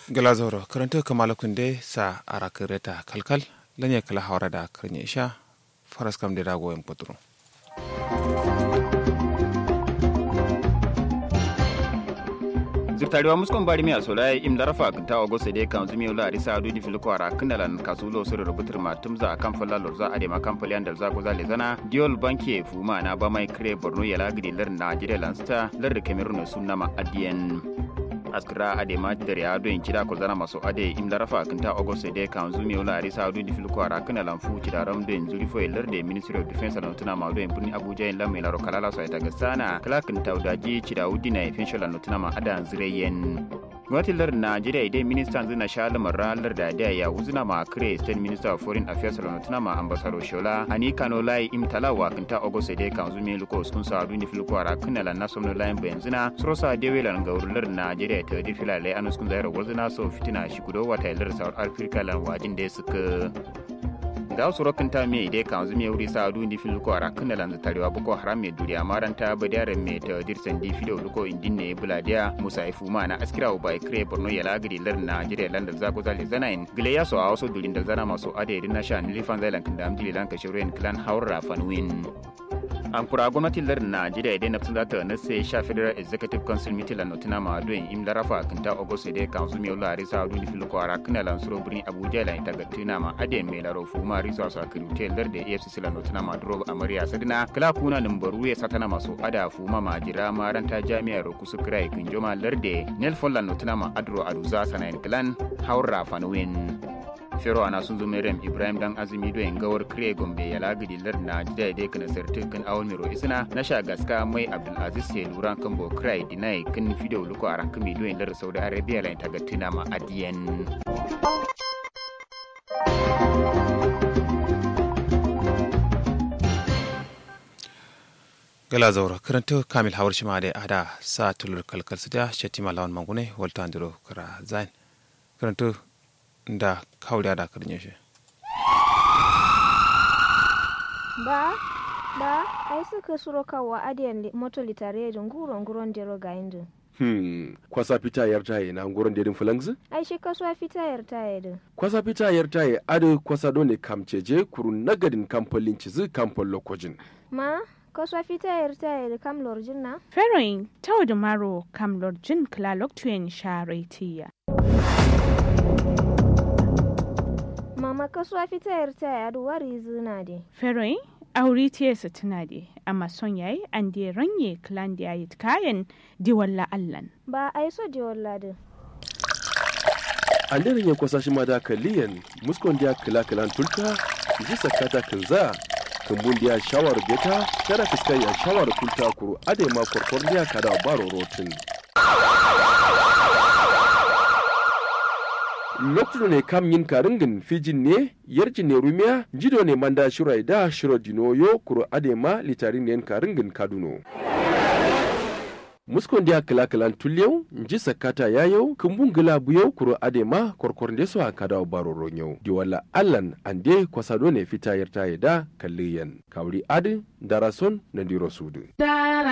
galazoro karanta kamala kunde sa ara kireta kalkal lanye kala hawra da karnya isha faras kam de dago en potro zirtariwa muskon bari mi asola im darafa kinta ogo sede kan zumi ula arisa adu di filko ara kinalan kasulo suru rubutur ma tumza akan falla lorza ade ma kan falyan dalza goza le zana diol banki fuma na ba mai kre borno yala gidi lar najeriya lansta lar cameroon sunna ma adien askira ade ma dare ado in kida ko zana maso ade im darafa kinta ogo sede kan zumi ula arisa adu di filko ara kinalan fu kida ram do in zuri fo lar de ministry of defense lan tuna ma do in burni abuja in lamme laro kalala so ita gasana kala kinta udaji kida udina official lan tuna ma adan zireyen gwamnatin lardin najeriya idan ministan zina sha lamarin larda da ya wuzina ma kire state minister of foreign affairs tuna ma ambassador shola ani kano lai imtala wa kinta ogose de kan zumi luko sun sa duni filko ara kinala na somno lain bayan zina srosa de welan ga wurin lardin najeriya ta di filale anus kun zaira wazina so fitina shi kudo wata lardin south africa lan wajin da suka ga wasu rokin ta me ide kan zumi wuri sa du ndi fil ko ara kana lan tarewa boko haram me duriya maranta badare me ta dirsan di fido luko indin ne buladiya musa ifu ma na askira ba kre borno yala gidi lar na jire lan da zago zali zanain gile ya so a wasu durin da zana masu ade din na sha ni lifan zailan kan da amjili lan ka shirin clan haura fanwin an kura gwamnatin lardin najeriya idan nafsin zata na sai sha federal executive council meeting la notina ma doyin im larafa kinta ogosu de kan su miyo la risa adu ni filuko ara kana lan suro birni abuja la ita gatina ma ade me laro fuma risa sa kirute larde efcc la notina ma duro amariya sadina kala kuna numbaru ya satana maso ada fuma ma jira ma ranta jami'ar kusu krai kinjoma larde nelfon la notina ma adro aduza sanayin klan haura fanwin fero ana sun zo merem ibrahim dan azumi do en gawar kire gombe ya lagidi lar na jida de kana sartin kan awon miro isna na sha gaska mai abdul aziz se luran kan bo krai dinai kan video luko aran kami do en lar saudi arabia la ta gatina ma adiyen gala zaura karanta kamil hawar shi ma da ada sa tulur kalkal su da shetima lawan mangune walta andiro kara zain karanta da kawai da karnye shi. Ba, ba, ai suka suro kawo adiyan moto litare da nguron nguron dero ga indu. Hmm, kwasa fita yar taye na nguron dedin fulangzi? Ai shi kasuwa fita yar taye din. Kwasa fita yar taye adu kwasa dole kamceje kuru nagadin kamfolin cizi kamfol lokojin. Ma, kasuwa fita yar taye da kam lorjin na? Feroin, tau da maro kam lorjin klalok tuyen sharetiya. Mama kasuwa fita yar taye adu wari zina de. Feroin, auri tiyarsa tuna de, amma son yayi an de ranye klan da yayi kayan diwalla allan. Ba ai so de walla din. An daren yin kwasa shi ma da kaliyan muskon da kila kilan tulta ji sakata kinza kumbun da shawar beta kada fiskai ya shawar kulta kuru ade ma korkor da kada baro rotin. lokacin ne kam yin karingin fijin ne yarjin ne rumiya jido ne manda shirai da shiro dinoyo kuro adema litarin ne karingin kaduno muskon dia kala kalan tulyau nji sakata yayau kumbun gila buyau kuro adema korkor nde so akada baro ronyau di wala allan ande kwasado ne fita yarta da kalliyan kawri adi darason na diro sudu